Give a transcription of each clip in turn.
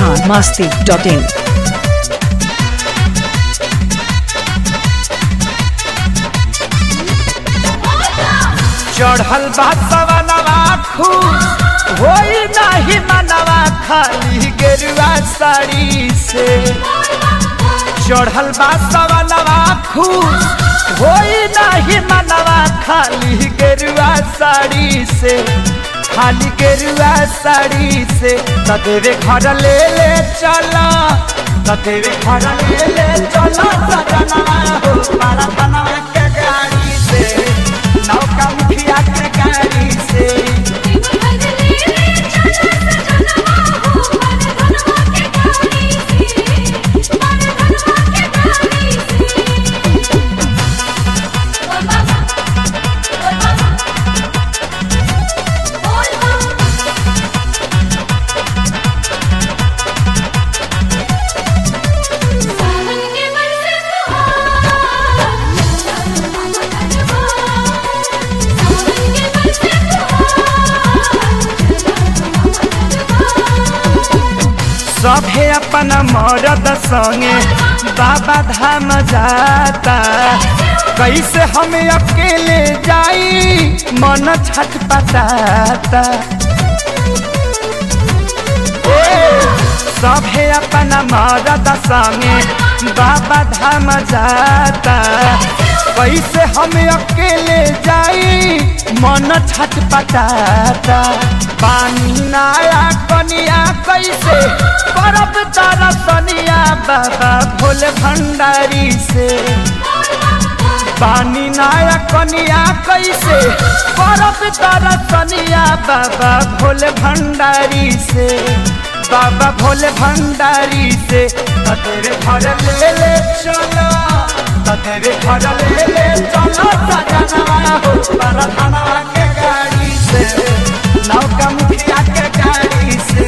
Bihar Masti dot in चढ़ल बा सवनवा खूब होई नाही मनवा खाली गेरुआ साड़ी से चढ़ल बा सवनवा खूब होई नाही मनवा खाली गेरुआ साड़ी से खाली गेरुआ साड़ी से तदेवे घर ले ले चला तदेवे घर ले ले चला सजनवा हो मारा धनवा के गाड़ी से नौका मुखिया के गाड़ी से सभे अपन मरद संगे बाबा धाम जाता कैसे हम अकेले जाई मन छटपटाता ए, सभे अपन मरद संगे बाबा धाम जाता कैसे हम अकेले जाई मन छटपटाता पानी नाया कनिया कैसे परब तारा सनिया बाबा भोले भंडारी से पानी नाया कनिया कैसे परब तारा सनिया बाबा भोले भंडारी से बाबा भोले भंडारी से तेरे घर ले ले चलो तेरे घर ले ले चलो सजनवा हो बड़ा धनवा के गाड़ी से नौका मुखिया के गाड़ी से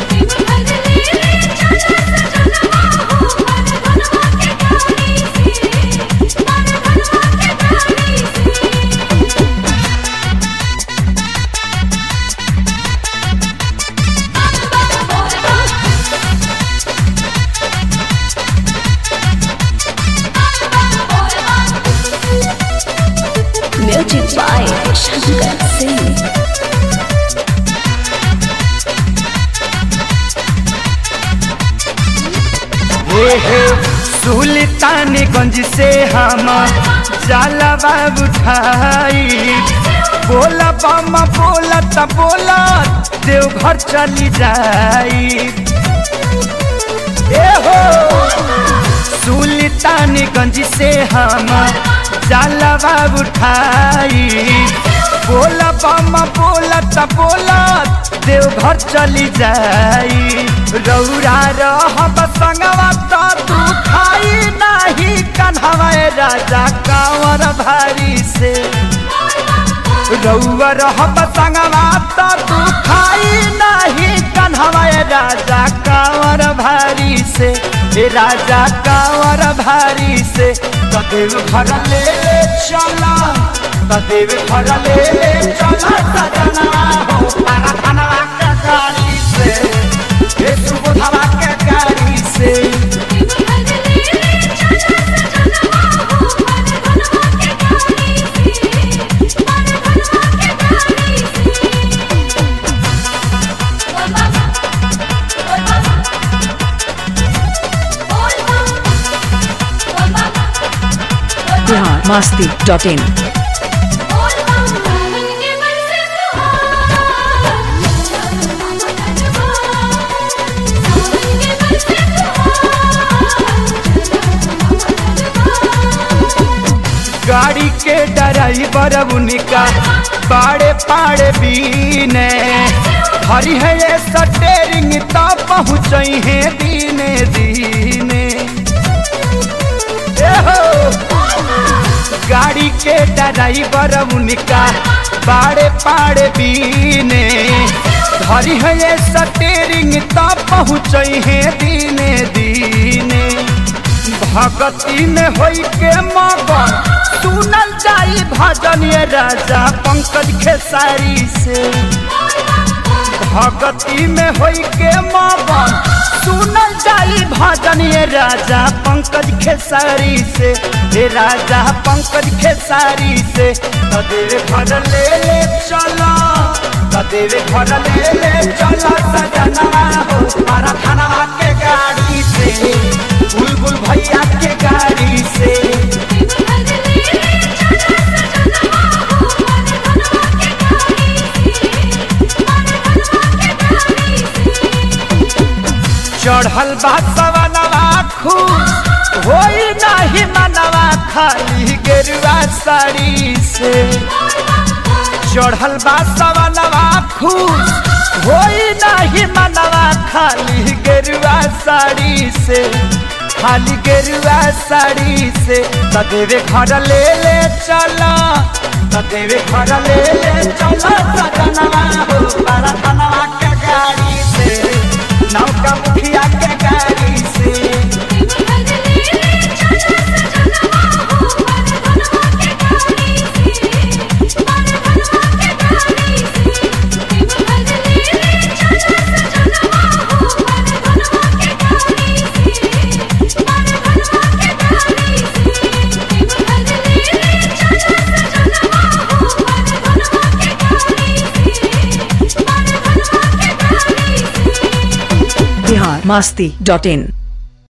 म्यूजिक बाय शंकर सिंह हे हे सुल्तानगंज से हम जलवा उठाई बोला बामा बोला त बोला देवघर चली जाई ए हो सुल्तानगंज से हम जलवा उठाई बोला बामा बोला त बोला देवघर चली जाई रौरा रहब संगवा त तू खाई नाही कन्हवा राजा कांवर भारी से रौआ रहब संगवा त तू खाई नाही कन्हवा राजा कांवर भारी से ए राजा कांवर भारी से तदेव घर ले ले चला तदेव घर ले ले चला सजना हो तारा धनवा के गाड़ी से ए सुबोधवा के गाड़ी से बिहार मस्ती डॉट इन गाड़ी के ड्राइवर उनका पाड़े पाड़े बीने हरी है ये स्टेरिंग तो पहुँच है दीने दीने ए हो गाड़ी के ड्राइवर उनका पाड़े पाड़े बीने धरी है ये स्टेरिंग तो पहुँच है दीने दीने भगती में होई के मगन सुनल जाई भजन ये राजा पंकज खेसारी से भगती में होई के मगन सुनल जाई भजन ये राजा पंकज खेसारी से हे राजा पंकज खेसारी से तदेव घर ले ले चला तदेव घर ले ले चला सजना हो मारा खाना के गाड़ी से बुलबुल भैया के गाड़ी से चढ़ल बा सवनवा खूब होई नाही मनवा खाली गेरुआ साड़ी से चढ़ल बा सवनवा खूब होई नाही मनवा खाली गेरुआ साड़ी से खाली गेरुआ साड़ी से तदेवे घर ले ले चला तदेवे घर ले ले चला सजनवा हो बड़ा धनवा के गाड़ी से नौका मुखिया के गाड़ी से बिहार मस्ती डॉट इन